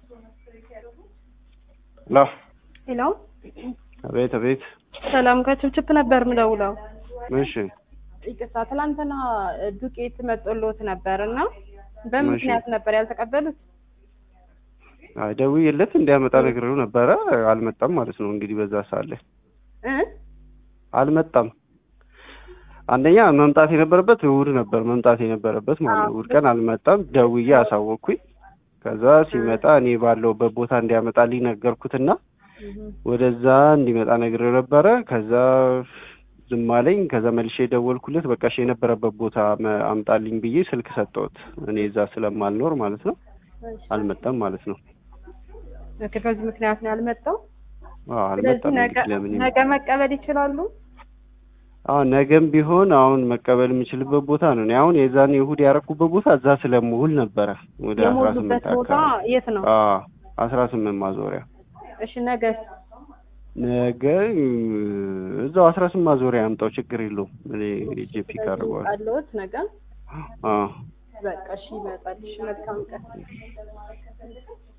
ላ ሄሎ፣ አቤት አቤት። ሰላም ከችፕችፕ ነበር ምደውለው። እሺ ይቅርታ ትላንትና ዱቄት መጦሎት ነበር እና በምን እሺ። ምክንያት ነበር ያልተቀበሉት? አይ ደውዬለት እንዲያመጣ ነግሬው ነበረ። አልመጣም ማለት ነው እንግዲህ በዛ ሳለ እ አልመጣም። አንደኛ መምጣት የነበረበት እሑድ ነበር መምጣት የነበረበት ማለት ነው። አዎ። እሑድ ቀን አልመጣም። ደውዬ አሳወቅኩኝ። ከዛ ሲመጣ እኔ ባለውበት ቦታ እንዲያመጣልኝ ነገርኩትና ወደዛ እንዲመጣ ነግሬው ነበረ። ከዛ ዝም አለኝ። ከዛ መልሼ ደወልኩለት። በቃ እሺ የነበረበት ቦታ መ- አምጣልኝ ብዬ ስልክ ሰጠሁት። እኔ እዛ ስለማልኖር ማለት ነው። አልመጣም ማለት ነው። ኦኬ፣ በዚህ ምክንያት ነው ያልመጣው። አዎ ስለዚህ አልመጣም። ነገ እንግዲህ ለምን ይመጣል? ነገ መቀበል ይችላሉ። አዎ ነገም ቢሆን አሁን መቀበል የምችልበት ቦታ ነው። እኔ አሁን የዛን እሑድ ያረኩበት ቦታ እዛ ስለምውል ነበረ ወደ አስራ የሞሉበት ስምንት ቦታ አካባቢ የት ነው? አዎ አስራ ስምንት ማዞሪያ እሺ፣ ነገ ነገ እ፣ እዛው አስራ ስምንት ማዞሪያ ያምጣው ችግር የለውም። እኔ ጄፒ ካርጓል አለሁት ነገ። አዎ በቃ እሺ፣ ይመጣል። እሺ፣ መልካም ቀን።